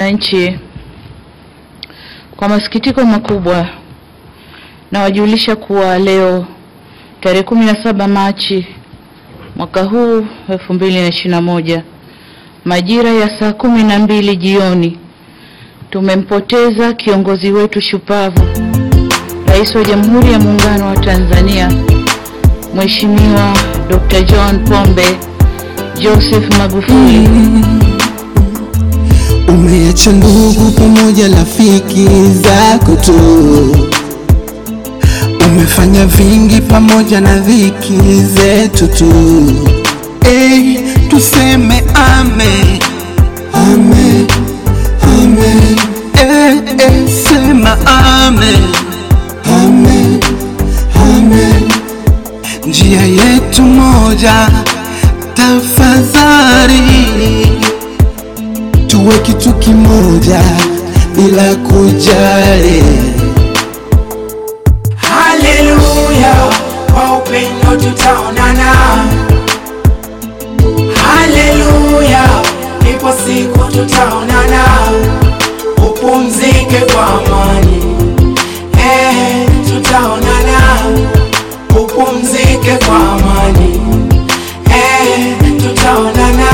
Wananchi, kwa masikitiko makubwa nawajulisha kuwa leo tarehe 17 Machi mwaka huu 2021 majira ya saa kumi na mbili jioni tumempoteza kiongozi wetu shupavu, Rais wa Jamhuri ya Muungano wa Tanzania Mheshimiwa Dr. John Pombe Joseph Magufuli. Umeacha ndugu pamoja rafiki zako tu, umefanya vingi pamoja na dhiki zetu tu. Hey, tuseme amen, amen, amen. Hey, hey, sema amen, amen, amen. Njia yetu moja, tafadhali tuwe kitu kimoja bila kujali. Haleluya, kwa upendo tutaonana. Haleluya, ipo siku tutaonana. Upumzike kwa amani, eh, tutaonana. Upumzike kwa amani, eh, tutaonana.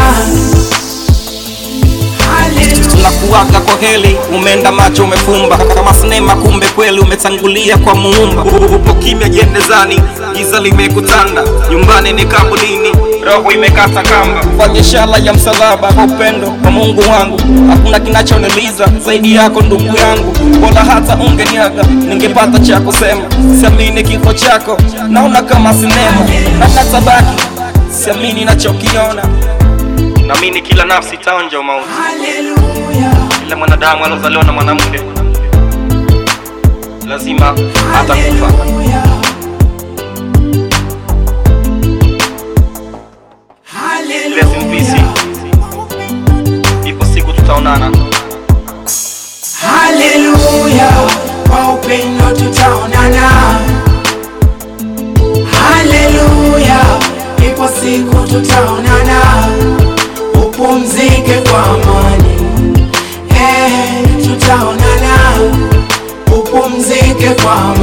Haleluya. tunakuaga kwa heli, umeenda macho umefumba kama sinema, kumbe kweli umetangulia kwa muumba. Upo kimya jendezani, giza limekutanda, nyumbani ni kabulini, roho imekata kamba. Fanya ishara ya msalaba kwa upendo kwa Mungu wangu, hakuna kinachoniliza zaidi yako ndugu yangu. Bora hata ungeniaga, ningepata cha kusema. Siamini kifo chako, naona kama sinema, na natabaki siamini nachokiona. Naamini kila nafsi itaonja mauti Haleluya. kila mwanadamu aliozaliwa na mwanamke lazima atakufa. Haleluya. Rest in peace. Ipo siku tutaonana. Haleluya, kwa upendo tutaonana. Haleluya, ipo siku tutaonana. Upumzike kwa amani, eh, tutaonana. Upumzike kwa amani.